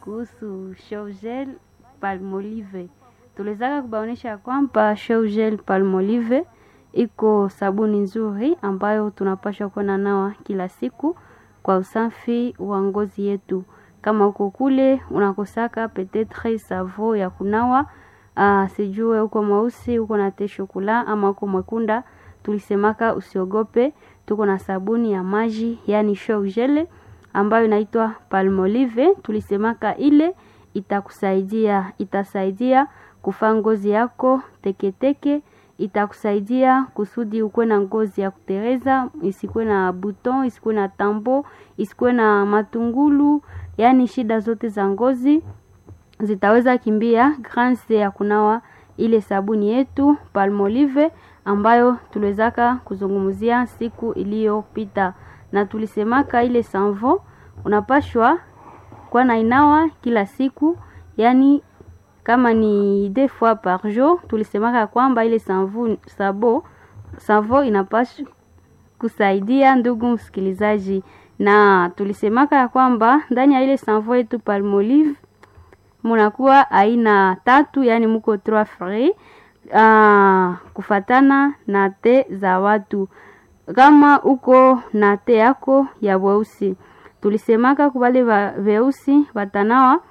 kuhusu Shougel Palmolive. Tuliwezaka kubaonesha kwamba Shougel Palmolive iko sabuni nzuri ambayo tunapaswa kuwa nawa kila siku kwa usafi wa ngozi yetu. Kama uko kule unakosaka petetre savo ya kunawa uh, sijue uko mweusi uko na te shokula ama uko mwekunda, tulisemaka usiogope, tuko na sabuni ya maji yani Shougel ambayo inaitwa Palmolive. Tulisemaka ile itakusaidia, itasaidia kufaa ngozi yako teketeke teke, itakusaidia kusudi ukuwe na ngozi ya kutereza, isikuwe na buton, isikuwe na tambo, isikuwe na matungulu, yaani shida zote za ngozi zitaweza kimbia grâce ya kunawa ile sabuni yetu Palmolive ambayo tuliwezaka kuzungumzia siku iliyopita, na tulisemaka ile sanvo unapashwa kwa na inawa kila siku, yani kama ni deux fois par jour. Tulisemaka kwamba ile sanvo sabo savo inapaswa kusaidia ndugu msikilizaji, na tulisemaka ya kwamba ndani ya ile sanvo yetu Palmolive munakuwa aina tatu, yani muko trois free uh, kufatana na te za watu. Kama uko na te yako ya weusi, tulisemaka kubale weusi watanawa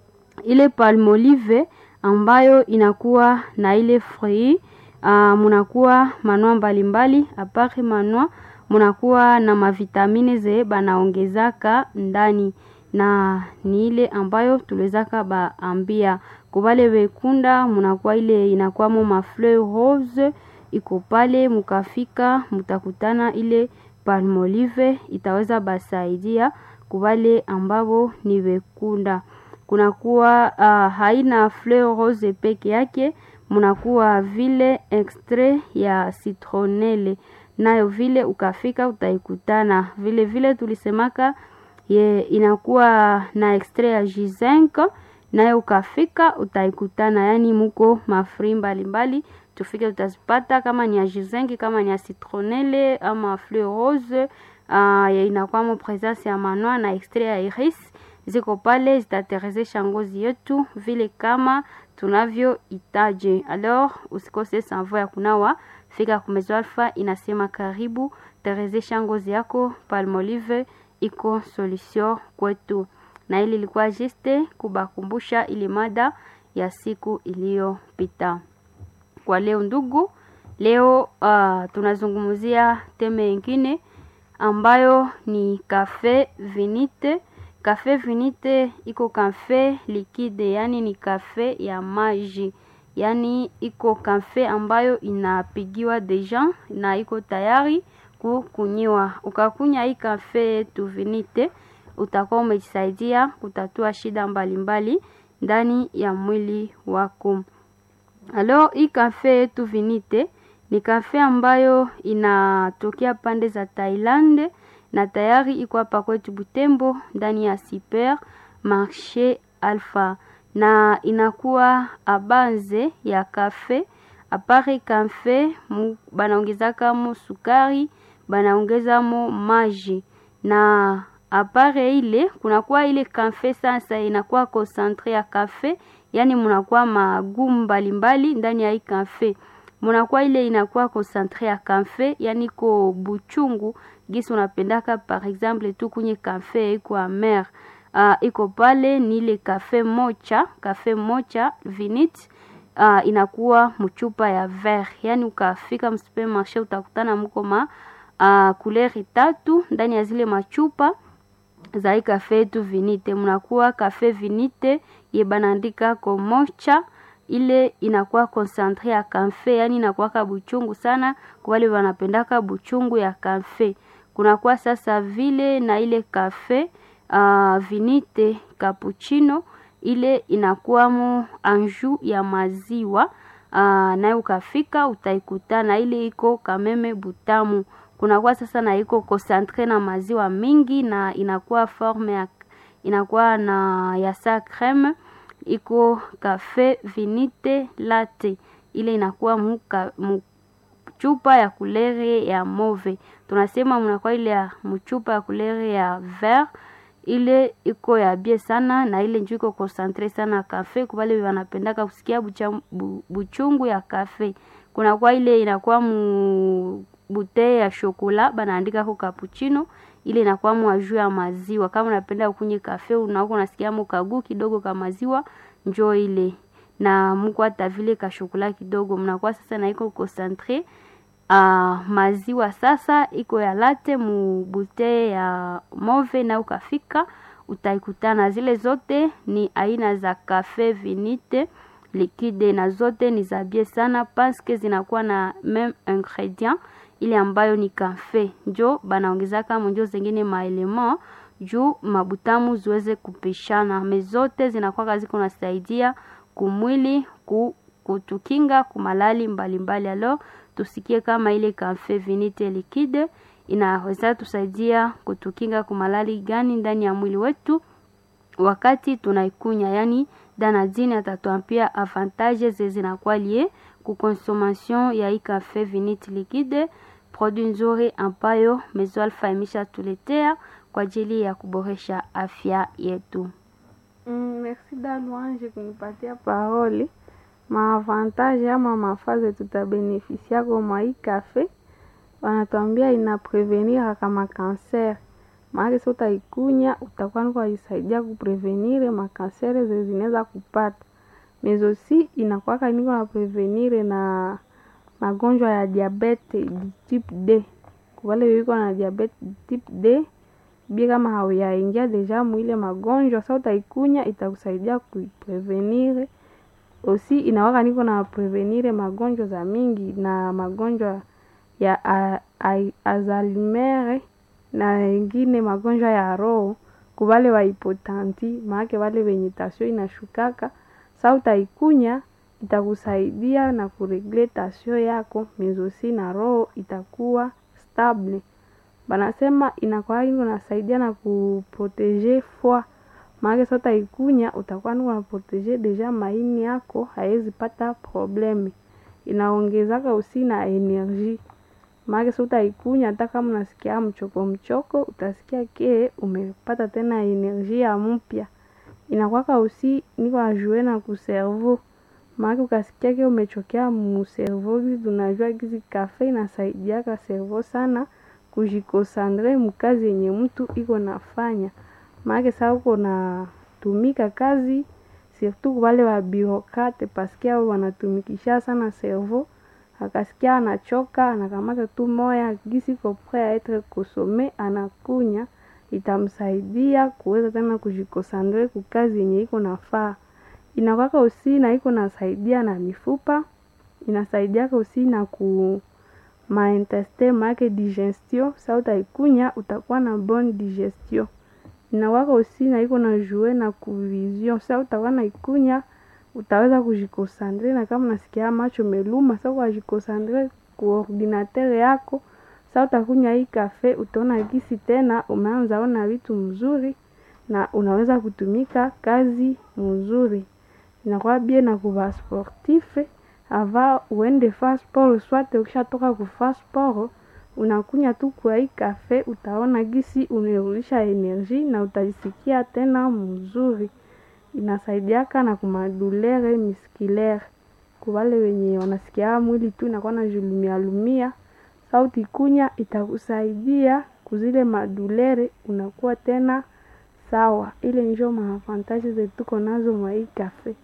ile Palmolive ambayo inakuwa na ile free uh, munakuwa manua mbalimbali apare manua munakuwa na mavitamine ze banaongezaka ndani na ni ile ambayo tuliwezaka baambia kubale wekunda, munakuwa ile inakuwamo mafleur rose iko pale, mukafika mutakutana ile Palmolive itaweza basaidia kubale ambavo ni wekunda. Kunakuwa uh, haina fleur rose peke yake, munakuwa vile extrait ya citronelle nayo vile ukafika utaikutana vile vile tulisemaka ye inakuwa na extrait ya G5 nayo ukafika utaikutana, yani muko mafri mbalimbali tufike utazipata, kama ni ya G5 kama ni ya citronelle ama fleur rose uh, inakuwa presence ya manua na extrait ya iris ziko pale, zitaterezesha ngozi yetu vile kama tunavyo itaje. Alors usikose sanvo ya kunawa, fika kumezo Alpha inasema karibu, terezesha ngozi yako. Palmolive iko solution kwetu, na ili ilikuwa juste kubakumbusha ili mada ya siku iliyopita. Kwa leo ndugu, leo uh, tunazungumzia teme nyingine ambayo ni cafe vinite. Cafe vinite iko cafe liquide, yani ni cafe ya maji, yani iko cafe ambayo inapigiwa deja na iko tayari kukunyiwa. Ukakunya hii cafe yetu vinite, utakuwa umejisaidia kutatua shida mbalimbali mbali ndani ya mwili wako. Alors hii cafe yetu vinite ni kafe ambayo inatokea pande za Thailand na tayari iko hapa kwetu Butembo ndani ya Super Marché Alpha, na inakuwa abanze ya kafe apare kafe banaongezaka mo sukari, banaongeza mo maji na apare ile kunakuwa ile kafe sasa inakuwa concentre ya kafe, yani munakuwa magumu mbalimbali ndani ya hii kafe munakuwa ile inakuwa concentre ya kafe, yani ko buchungu gisi unapendaka par exemple tu kunye kafe iko amer uh, iko pale ni ile kafe mocha kafe mocha vinit uh, inakuwa mchupa ya ver, yani ukafika msupermarché utakutana muko ma uh, kuleri tatu ndani ya zile machupa za hii kafe yetu vinite. Mnakuwa kafe vinite ye banaandika ko mocha ile inakuwa concentre ya kafe, yani inakuwaka buchungu sana kwa wale wanapendaka buchungu ya kafe. Kunakuwa sasa vile na ile kafe uh, vinite cappuccino ile inakuwamo anju ya maziwa uh, nayo ukafika utaikutana ile iko kameme butamu. Kunakuwa sasa na iko concentre na maziwa mingi na inakuwa forme ya inakuwa na ya sa creme iko kafe vinite latte ile inakuwa muka, mchupa ya kulere ya move. Tunasema mnakuwa ile ya mchupa ya kulere ya vert ile iko ya bie sana na ile njuu iko concentre sana kafe kubale wanapendaka kusikia bucha, bu, buchungu ya kafe kunakuwa ile inakuwa mu bute ya shokola banaandika ko cappuccino ile inakuwa mu juu ya maziwa kama unapenda kunywa kafe unakuwa unasikia mukagu kidogo ka maziwa njoo ile na muko hata vile ka shokola kidogo mnakuwa sasa na iko concentre uh, maziwa sasa iko ya late mu bute ya move na ukafika utaikutana zile zote ni aina za kafe vinite liquide na zote ni za bie sana paske zinakuwa na meme ingredient ile ambayo ni kafe njo banaongezaka monjo zengine maelement juu mabutamu ziweze kupishana me zote zinakuwa ziko nasaidia kumwili ku, kutukinga kumalali mbalimbali alo tusikie kama ile kafe vinite liquide inaweza tusaidia kutukinga kumalali gani ndani ya mwili wetu wakati tunaikunya yani danadine atatuambia avantage zinakuwa lie kuconsommation ya hii kafe vinite liquide produit nzuri ambayo Mezo Alpha imeshatuletea kwa ajili ya kuboresha afya yetu. Mm, merci da Louange kunipatia parole. Maavantage ama mafaze tutabenefisia kwa mwa hii kafe, wanatuambia ina prevenir kama kanser. Maana sio utaikunya utakuwa niko isaidia kuprevenire makansere zinaweza kupata. Mezosi inakuwa niko na prevenire na magonjwa ya diabete type D. Kwa wale wiko na diabete type D, bia kama hauyaingia deja mwile magonjwa, sasa utaikunya itakusaidia kuiprevenire. Osi inawaka niko na prevenire magonjwa za mingi na magonjwa ya Alzheimer na wengine magonjwa ya roho kubale wa hipotanti, maake wale wenye tasio inashukaka. Sasa utaikunya itakusaidia na kuregle tasio yako mezosi na roho itakuwa stable. Banasema inakuwa iko nasaidia na kuprotege foie, maana sasa utaikunya utakuwa niko na protege deja maini yako haiwezi pata probleme. Inaongezaka usi na energie, maana sasa utaikunya hata kama unasikia mchoko mchoko, utasikia ke umepata tena energie ya mpya. Inakuwaka usi niko na jue na kuservo maana ukasikia ke umechokea muservo gizi, tunajua gizi kafe inasaidiaka servo sana kujikosandre mukazi yenye mtu iko nafanya. Maana sasa uko natumika kazi surtout wale wa birokrate paske hao wanatumikisha sana servo, akasikia anachoka anakamata tu moya gisi ko prêt a etre consomme anakunya, itamsaidia kuweza tena kujikosandre kukazi yenye iko nafaa. Inakwaka usi na iko nasaidia na mifupa, inasaidiaka usi na ku maintestin make digestion. Sasa utaikunya utakuwa na bonne digestion. Inakwaka usi na iko na jue na kuvision. Sasa utakuwa na ikunya utaweza kujikosandre, na kama unasikia macho meluma, sasa ukajikosandre ku ordinateur yako. Sasa utakunya hii kafe, utaona gisi tena umeanza ona vitu mzuri na unaweza kutumika kazi mzuri. Inakuwa bien na kuva sportif ava uende fa sport, swate ukishatoka kufa sport unakunya tu kwa hii kafe, utaona gisi umerudisha energie na utajisikia tena mzuri. Inasaidiaka na kumadulere musculaire kwa wale wenye wanasikia mwili tu inakuwa na julumia lumia. Sasa ukikunya itakusaidia kuzile madulere, unakuwa tena sawa. Ile njo maavantage zetu tuko nazo mwa hii kafe.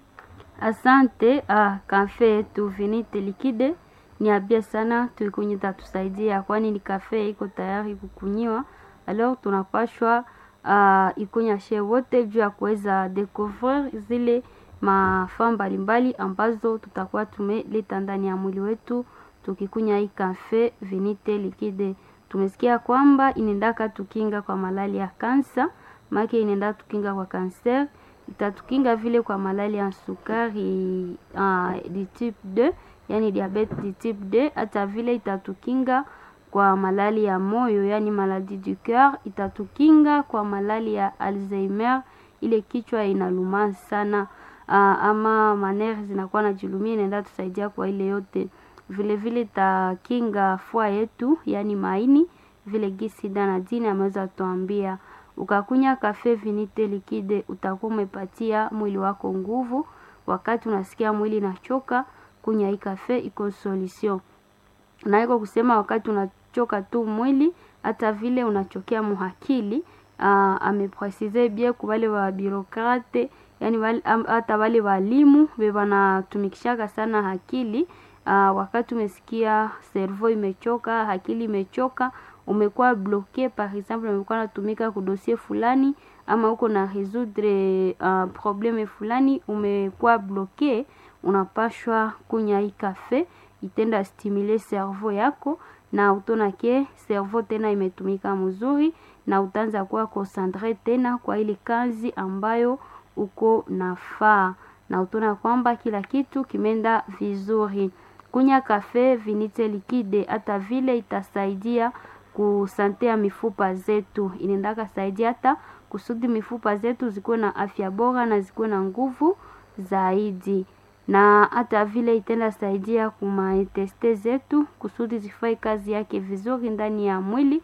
Asante. Ah, kafe yetu vinite liquide ni abia sana, tuikunye tatusaidia, kwani ni kafe iko tayari kukunyiwa. Alors tunapashwa uh, ikunya she wote juu ya kuweza découvrir zile mafaa mbalimbali ambazo tutakuwa tumeleta ndani ya mwili wetu tukikunya hii kafe vinite liquide. Tumesikia kwamba inaendaka tukinga kwa malali ya kansa, make inaenda tukinga kwa kanser, itatukinga vile kwa malali ya sukari uh, di type 2 yani diabete di type 2, hata vile itatukinga kwa malali ya moyo yani maladie du coeur, itatukinga kwa malali ya Alzheimer, ile kichwa inaluma sana uh, ama manere zinakuwa na julumia, inaenda tusaidia kwa ile yote. Vile vile itakinga fua yetu yani maini, vile gisi Danadine ameweza tuambia Ukakunya kafe vinite likide, utakuwa umepatia mwili wako nguvu. Wakati unasikia mwili inachoka, kunya hii kafe iko solution. Na iko kusema wakati unachoka tu mwili, hata vile unachokea muhakili. Uh, amepresize bien kwa wale wa birokrate yani wale, hata wale walimu we wanatumikishaka sana akili uh, wakati umesikia servo imechoka, akili imechoka, umekuwa bloke, par exemple umekuwa natumika kudosie fulani ama uko na résoudre uh, probleme fulani, umekuwa bloke, unapashwa kunya hii kafe itenda stimule servo yako na utona ke servo tena imetumika mzuri na utaanza kuwa concentre tena kwa ile kazi ambayo uko nafaa, na utaona kwamba kila kitu kimeenda vizuri. Kunya kafe vinite likide, hata vile itasaidia kusante ya mifupa zetu, inaendaka saidia hata kusudi mifupa zetu zikuwe na afya bora na zikuwe na nguvu zaidi, na hata vile itenda saidia kumainteste zetu kusudi zifai kazi yake vizuri ndani ya mwili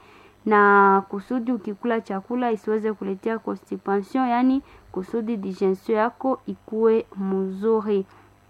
na kusudi ukikula chakula isiweze kuletea constipation, yani kusudi digestion yako ikuwe mzuri.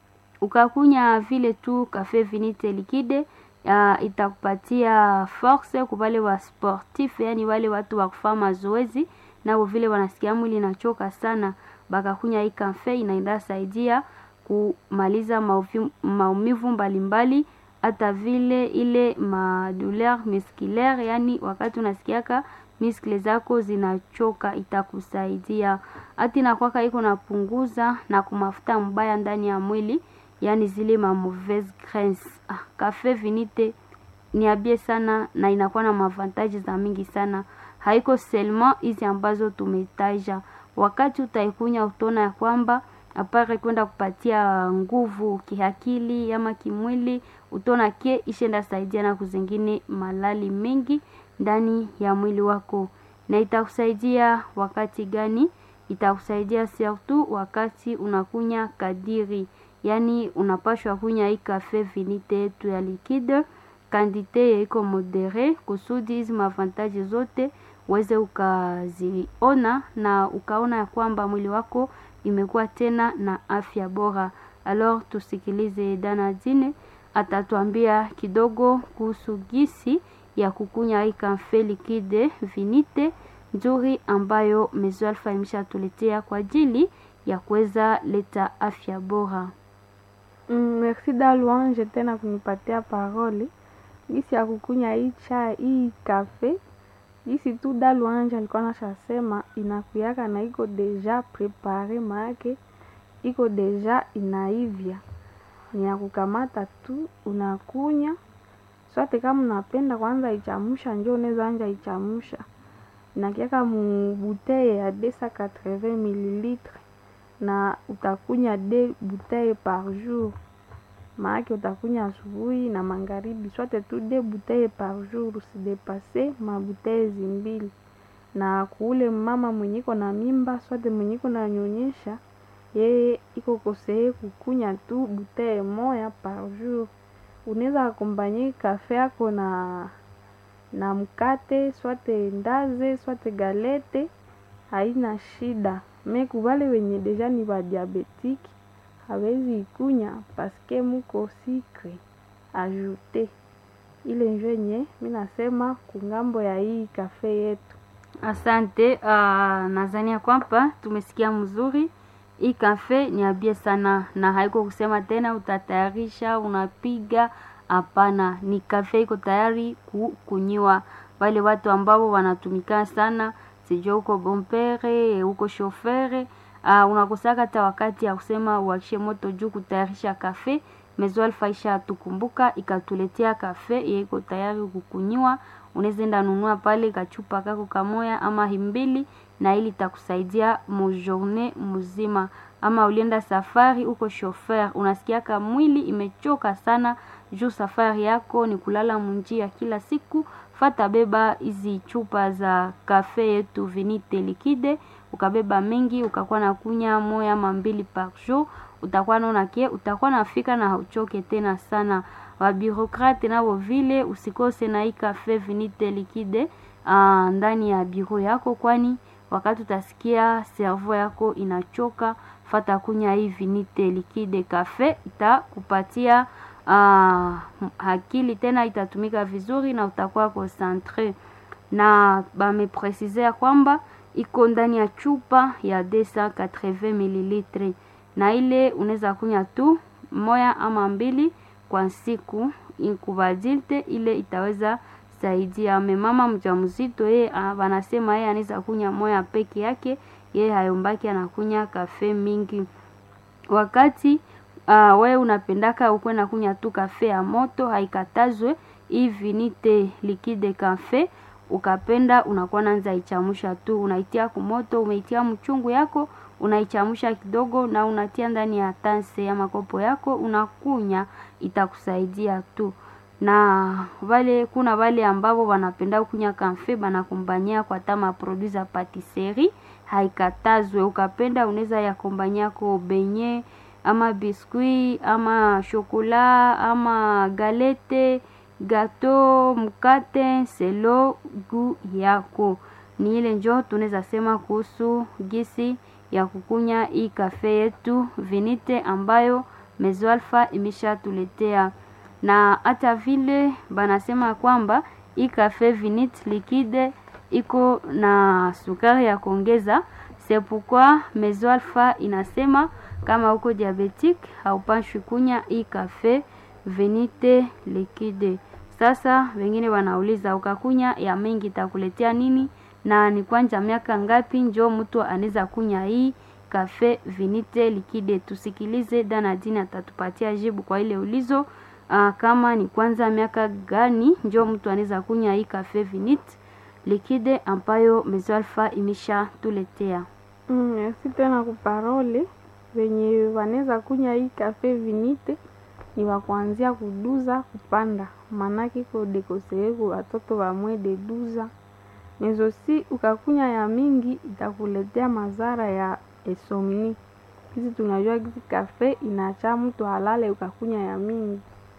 Ukakunya vile tu kafe vinite likide uh, itakupatia force kwa wale wa sportif, yani wale watu wa kufanya mazoezi nao vile wanasikia mwili inachoka sana, bakakunya hii kafe inaenda saidia kumaliza maumivu mbalimbali hata vile ile madouleur musculaire, yani wakati unasikiaka miskle zako zinachoka itakusaidia. Hata inakwaka iko napunguza na kumafuta mbaya ndani ya mwili, yani zile ma mauvaise graisse. Ah, kafe vinite ni abie sana na inakuwa na mavantaji za mingi sana, haiko seulement hizi ambazo tumetaja. Wakati utaikunya utona ya kwamba apare kwenda kupatia nguvu kiakili ama kimwili, utona ke ishenda saidia na kuzingine malali mengi ndani ya mwili wako. Na itakusaidia wakati gani? Itakusaidia surtout wakati unakunya kadiri, yani unapashwa kunya hii kafe vinite yetu ya liquide kandite iko modere, kusudi hizi mavantaji zote uweze ukaziona na ukaona ya kwamba mwili wako imekuwa tena na afya bora. Alors tusikilize Danadine atatuambia kidogo kuhusu gisi ya kukunya hii kafe likide vinite nzuri ambayo Maison Alpha imeshatuletea kwa ajili ya kuweza leta afya bora. Mm, merci Dalouange tena kunipatia parole gisi ya kukunya hii chai hii kafe gisi tu Dalouange alikuwa nashasema inakuyaka na iko deja prepare, maake iko deja inaivya, ni ya kukamata tu unakunya swate. Kama unapenda kwanza ichamusha, njo unaweza anja ichamusha, inakiaka mu buteye ya 280 mililitre na utakunya de buteye par jour, maake utakunya asubuhi na magharibi, swate tu de buteye par jour, usidepase mabuteye zimbili. Na kuule mama mwenyiko na mimba swate mwenyiko na nyonyesha, yeye iko koseye kukunya tu buteye moya par jour. Unaweza akombanye kafe yako na na mkate swate ndaze swate galete, haina shida. Me kubale wenye deja ni ba diabetiki hawezi ikunya paske muko sikre ajoute ile njo yenye mi nasema kungambo ya hii kafe yetu. Asante. Uh, nadhania kwamba tumesikia mzuri. Hii kafe ni abie sana, na haiko kusema tena utatayarisha unapiga. Hapana, ni kafe iko tayari kukunyiwa. Wale watu ambao wanatumika sana, sijua uko bompere uko shofere, uh, unakosaka hata wakati ya kusema uakishe moto juu kutayarisha kafe. Maison Alpha isha tukumbuka ikatuletea kafe iko tayari kukunyiwa. Unaweza enda nunua pale kachupa kako kamoya ama himbili, na ili takusaidia mujourne muzima. Ama ulienda safari uko shofer, unasikiaka mwili imechoka sana juu safari yako ni kulala munjia kila siku, fata beba hizi chupa za kafe yetu vinite likide, ukabeba mingi ukakuwa na kunya moya ama mbili par jour, utakuwa naona ke utakuwa nafika na hauchoke tena sana. Wabirokrate nabo vile usikose na hii kafe vinite likide uh, ndani ya biro yako, kwani wakati utasikia servo yako inachoka fata kunya hii vinite liquide cafe itakupatia uh, akili tena itatumika vizuri na utakuwa concentre na bamepresizea kwamba iko ndani ya chupa ya 280 mililitre na ile unaweza kunya tu moya ama mbili kwa siku inkubadilte ile itaweza saidia memama mjamzito yeye wanasema yeye anaweza kunya moya peke yake yeye hayombaki anakunya kafe mingi wakati uh, we unapendaka ukwe na kunya tu kafe ya moto haikatazwe hivi nite likide kafe ukapenda unakuwa nanza ichamusha tu unaitia kumoto umeitia mchungu yako unaichamusha kidogo na unatia ndani ya tanse ya makopo yako unakunya itakusaidia tu na vale kuna vale ambavo wanapenda kunya kamfe banakombania kwa tama produit za patisserie haikatazwe ukapenda unaweza yakombania ko benye ama biskuit ama shokola ama galete gato mkate selo gu yako ni ile njo tunaweza sema kuhusu gisi ya kukunya hii kafe yetu vinite ambayo mezo alfa imeshatuletea na hata vile banasema kwamba hii kafe vinite liquide iko na sukari ya kuongeza sepukwa mezo alfa inasema kama uko diabetic haupashwi kunya hii kafe venite liquide sasa wengine wanauliza ukakunya ya mengi itakuletea nini na ni kwanja miaka ngapi njo mtu anaweza kunya hii kafe vinite likide tusikilize danadini atatupatia jibu kwa ile ulizo uh, kama ni kwanza miaka gani njo mtu anaweza kunya hii kafe vinite likide ambayo mezoalfa imesha tuletea mm, si tena kuparole venye wanaweza kunya hii kafe vinite ni wakuanzia kuduza kupanda manake iko dekoseeku watoto wamwe deduza mezo si ukakunya ya mingi itakuletea madhara ya esomni kisi tunajua kisi kafe inacha mtu halale ukakunya ya mingi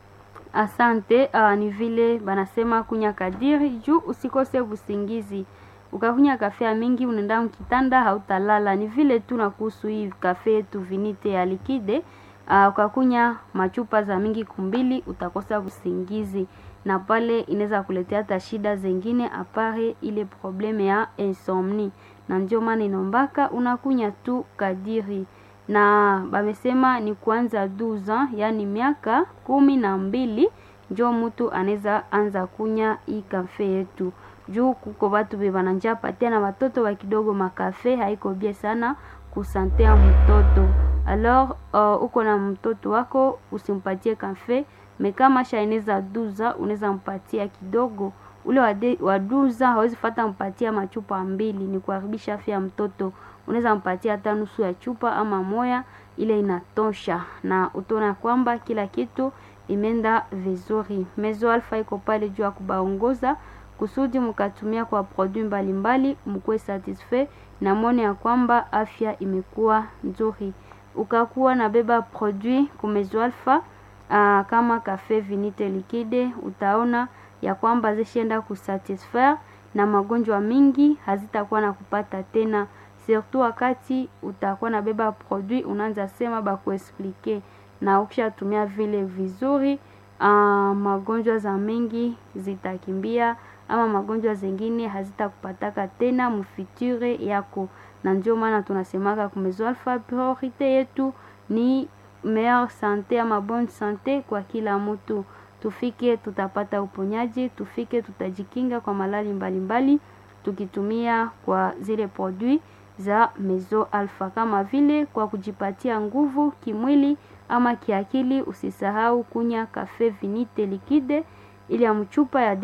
asante uh, ni vile banasema kunya kadiri juu usikose usingizi ukakunya kafe ya mingi unaenda mkitanda hautalala ni vile tu na kuhusu hii kafe yetu vinite ya likide uh, ukakunya machupa za mingi kumbili utakosa usingizi na pale inaweza kuletea hata shida zengine apare ile probleme ya insomni na ndio maana inombaka unakunya tu kadiri na bamesema ni kuanza 12 yani miaka kumi na mbili njo mtu anaweza anza kunya hii kafe yetu juu kuko batu be bananja patia na watoto wa kidogo makafe haiko bie sana kusantea mtoto alors uh, uko na mtoto wako usimpatie kafe mekama shaineza duza unaweza mpatia kidogo ule wade, wa duza hawezi fata mpatia machupa mbili ni kuharibisha afya ya mtoto unaweza mpatia hata nusu ya chupa ama moya ile inatosha na utaona kwamba kila kitu imeenda vizuri mezo alfa iko pale juu ya kubaongoza kusudi mkatumia kwa produit mbalimbali mkuwe satisfait na mwone ya kwamba afya imekuwa nzuri ukakuwa na beba produit kumezo alfa uh, kama kafe vinite likide utaona ya kwamba zishaenda kusatisfaire na magonjwa mingi hazitakuwa na kupata tena surtout wakati utakuwa na beba produit unaanza sema bakuexplike na ukishatumia vile vizuri uh, magonjwa za mengi zitakimbia ama magonjwa zengine hazitakupataka tena mufiture yako na ndio maana tunasemaka kumezo alfa priorite yetu ni meilleure sante ama bonne sante kwa kila mtu tufike tutapata uponyaji tufike tutajikinga kwa malali mbalimbali mbali, tukitumia kwa zile produit za mezo alfa kama vile kwa kujipatia nguvu kimwili ama kiakili usisahau kunya kafe vinite likide ile ya mchupa ya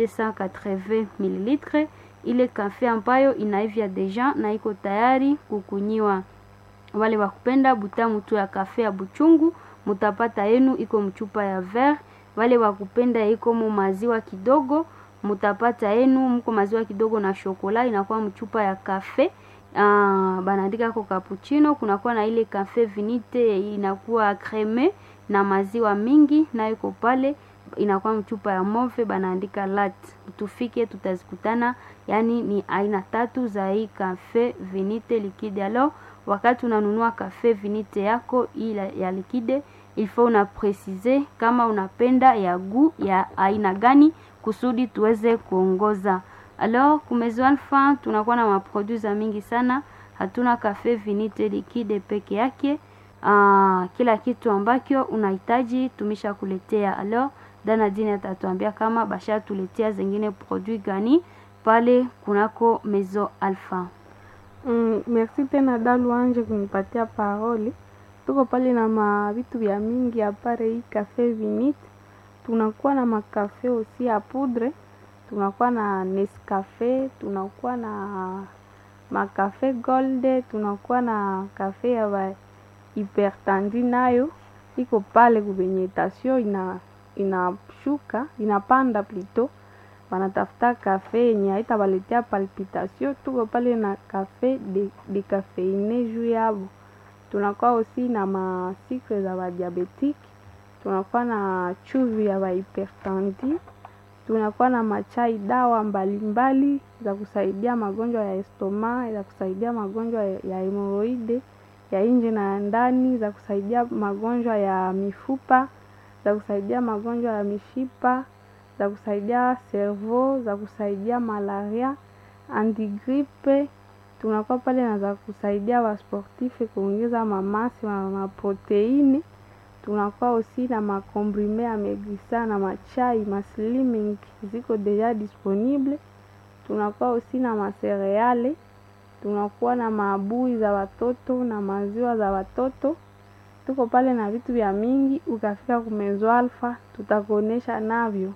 280 ml ile kafe ambayo inaivya deja na iko tayari kukunyiwa wale wakupenda butamu tu ya kafe ya buchungu mutapata yenu iko mchupa ya ver wale wakupenda iko mu maziwa kidogo mutapata yenu mko maziwa kidogo na shokola inakuwa mchupa ya kafe uh, banaandika ko cappuccino kunakuwa na ile kafe vinite inakuwa creme na maziwa mingi nayo iko pale inakuwa mchupa ya move banaandika lat tufike tutazikutana yani ni aina tatu za hii cafe vinite liquide alors wakati unanunua cafe vinite yako ila ya liquide il faut una precise kama unapenda ya gu ya aina gani kusudi tuweze kuongoza alors kumezo alfa tunakuwa na maproduit za mingi sana hatuna cafe vinite liquide peke yake uh, kila kitu ambacho unahitaji tumesha kuletea alors dana dini atatuambia kama basha tuletea zingine produit gani pale kunako mezo alpha Mm, merci tena Dalu Anje kunipatia parole. Tuko pale na ma vitu vya mingi apare hii cafe vinite. Tunakuwa na makafe osi ya poudre, tunakuwa na Nescafe, tunakuwa na makafe gold, tunakuwa na kafe ya ba hypertandi nayo iko pale kubenyetasio ina inashuka inapanda plito wanatafuta kafe yenye haitawaletea palpitation. Tuko pale na kafe de, de kafeine juu yabo. Tunakuwa osi na masikre za badiabetiki, tunakuwa na chuvi ya bahipertandi, tunakuwa na machai dawa mbalimbali mbali, za kusaidia magonjwa ya estoma, za kusaidia magonjwa ya, ya hemoroide ya nje na ya ndani, za kusaidia magonjwa ya mifupa, za kusaidia magonjwa ya mishipa za kusaidia servo, za kusaidia malaria, antigripe. Tunakuwa pale na za kusaidia wasportife kuongeza mamasi na maproteini. Tunakuwa osi na makomprime ya megrisa na machai masliming ziko deja disponible. Tunakuwa osi na masereale, tunakuwa na maabui za watoto na maziwa za watoto. Tuko pale na vitu vya mingi, ukafika kumezo alfa tutakuonesha navyo.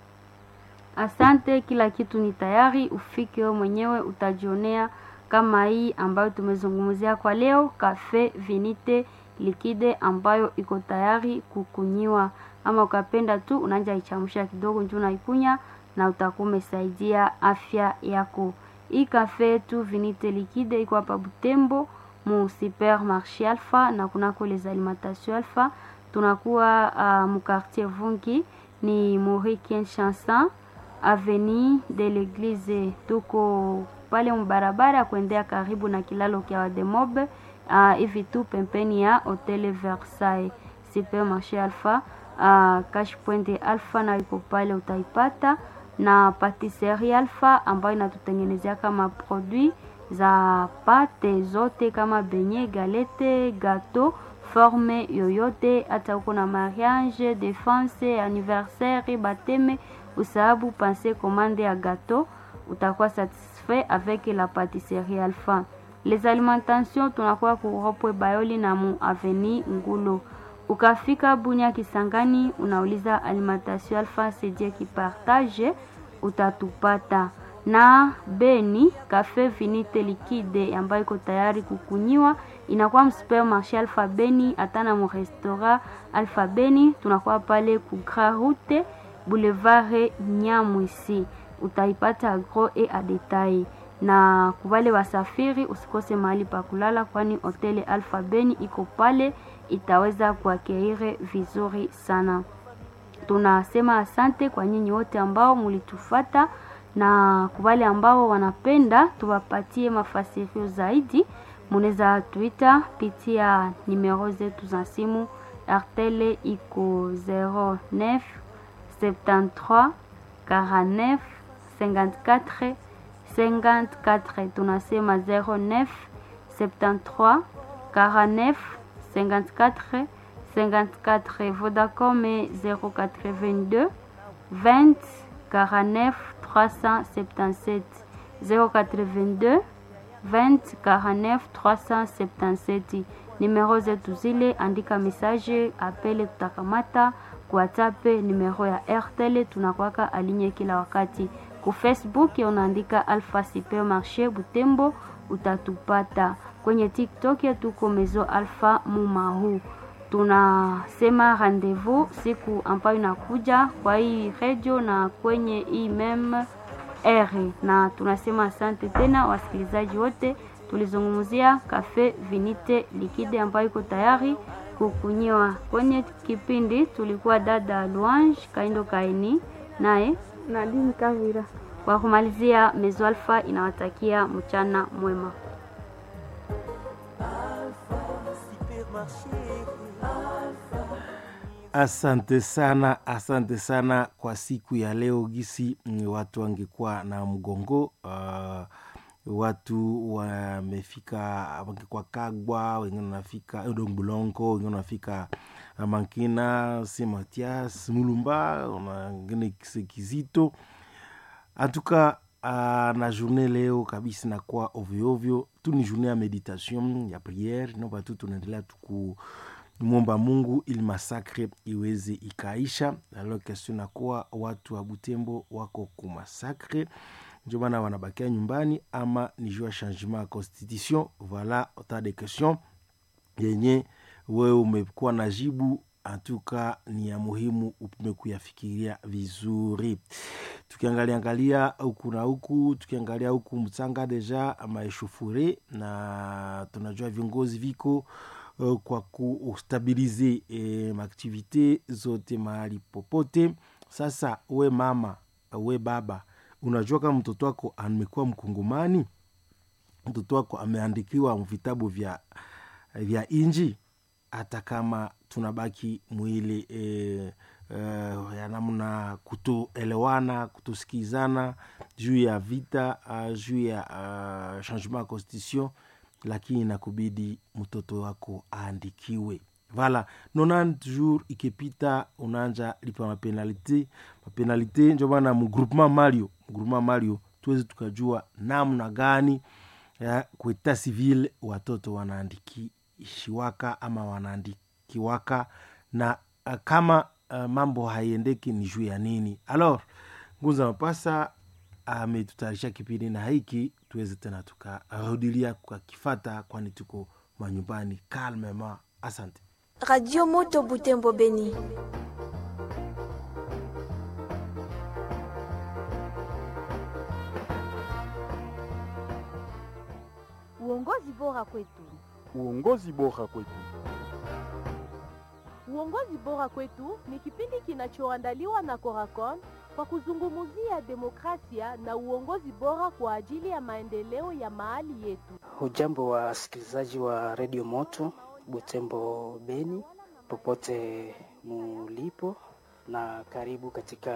Asante, kila kitu ni tayari, ufike wewe mwenyewe utajionea kama hii ambayo tumezungumzia kwa leo, cafe vinite likide ambayo iko tayari kukunyiwa, ama ukapenda tu unaanza ichamsha kidogo njoo unaikunya na utakuwa umesaidia afya yako. Hii cafe yetu vinite likide iko hapa Butembo mu supermarché Alpha na kunako les alimentation Alpha, tunakuwa uh, mu quartier Vungi ni Maurice Chanson avenue de l'église tuko pale mbarabara kuendea karibu na kilalo kya Wademobe hivi uh, tu pembeni ya hotel Versailles supermarché Alpha uh, cash point Alpha na iko pale utaipata, na patisserie Alpha ambayo inatutengenezea kama produit za pate zote kama benye, galete, gato forme yoyote, hata uko na mariage, defense, anniversaire, bateme usahabu pense commande ya gâteau utakuwa satisfait avec la pâtisserie Alpha. Les alimentations tunakuwa kuropwe Bayoli na mu aveni Ngulo. Ukafika Bunya Kisangani, unauliza alimentation Alpha sedie kipartage, utatupata na Beni cafe vinite liquide ambayo iko tayari kukunyiwa, inakuwa msupermarché Alpha Beni, hata na mu restaurant Alpha Beni, tunakuwa pale ku Grand Route Boulevard Nyamwisi, utaipata gros et a detail. Na kubale wasafiri, usikose mahali pa kulala, kwani hoteli Alpha Beni iko pale, itaweza kuakeire vizuri sana. Tunasema asante kwa nyinyi wote ambao mulitufata na kubale ambao wanapenda tuwapatie mafasirio zaidi, munaweza tuita pitia nimero zetu za simu. Artele iko 09 73 49 54 54. Tunasema 09 73 49 54 54. Vodacom 082 20 49 377 082 20 49 377. Nimero zetu zile, andika message, apele, tutakamata WhatsApp numero ya RTL tunakwaka alinye kila wakati. Ku Facebook unaandika Alpha Supermarché Butembo utatupata. Kwenye TikTok tuko Mezo Alpha Mumahu. Tunasema rendezvous siku ambayo inakuja kwa hii radio na kwenye hii meme R, na tunasema asante tena wasikilizaji wote. Tulizungumzia cafe vinite liquide ambayo iko tayari kukunyiwa. Kwenye kipindi tulikuwa dada Luange Kaindo Kaini naye Nadine Kavira. kwa kumalizia, Mezo Alpha inawatakia mchana mwema. Asante sana, asante sana kwa siku ya leo. Gisi mm, watu wangekuwa na mgongo uh, watu wamefika wangekuwa Kagwa, wengine wanafika Edong Bulongo, wengine wanafika uh, Mankina, Saint Mathias, Mulumba, wengine Kizito antuka uh, na journée leo kabisa nakuwa ovyoovyo tu, ni journée ya meditation ya priere, naomba tu tunaendelea tuku mwomba Mungu ili masakre iweze ikaisha. Alors question nakuwa watu wa Butembo wako kumasakre, ndio maana wanabakia nyumbani ama ni juu ya changement ya constitution. Voilà autant de questions yenye wewe umekuwa na jibu antuka ni ya muhimu upime kuyafikiria vizuri. Tukiangalia angalia huku na huku, tukiangalia huku Mtsanga deja maeshufure na tunajua viongozi viko uh, kwa kustabilize eh, maaktivite zote mahali popote. Sasa we mama, we baba, unajua kama mtoto wako amekuwa Mkongomani, mtoto wako ameandikiwa vitabu vya, vya inji, hata kama tunabaki mwili eh, uh, ya namna kutoelewana kutosikizana juu ya vita uh, juu ya uh, changement ya constitution lakini nakubidi mtoto wako aandikiwe vala 90 jour ikipita unaanja lipa mapenalite mapenalite ndio maana mgroupement mario mgroupement mario tuwezi tukajua namna gani ya kueta civil watoto wanaandikishiwaka ama wanaandikiwaka na uh, kama uh, mambo haiendeki ni juu ya nini alors ngunza mapasa ametutayarisha kipindi na hiki tuweze tena tukarudilia kakifata kwani tuko manyumbani calmement asante Radio Moto Butembo Beni. Uongozi bora kwetu. Uongozi bora kwetu. Uongozi bora kwetu ni kipindi kinachoandaliwa na Coracon kwa kuzungumzia demokrasia na uongozi bora kwa ajili ya maendeleo ya mahali yetu. Hujambo wa wasikilizaji wa redio Moto Butembo Beni, popote mulipo, na karibu katika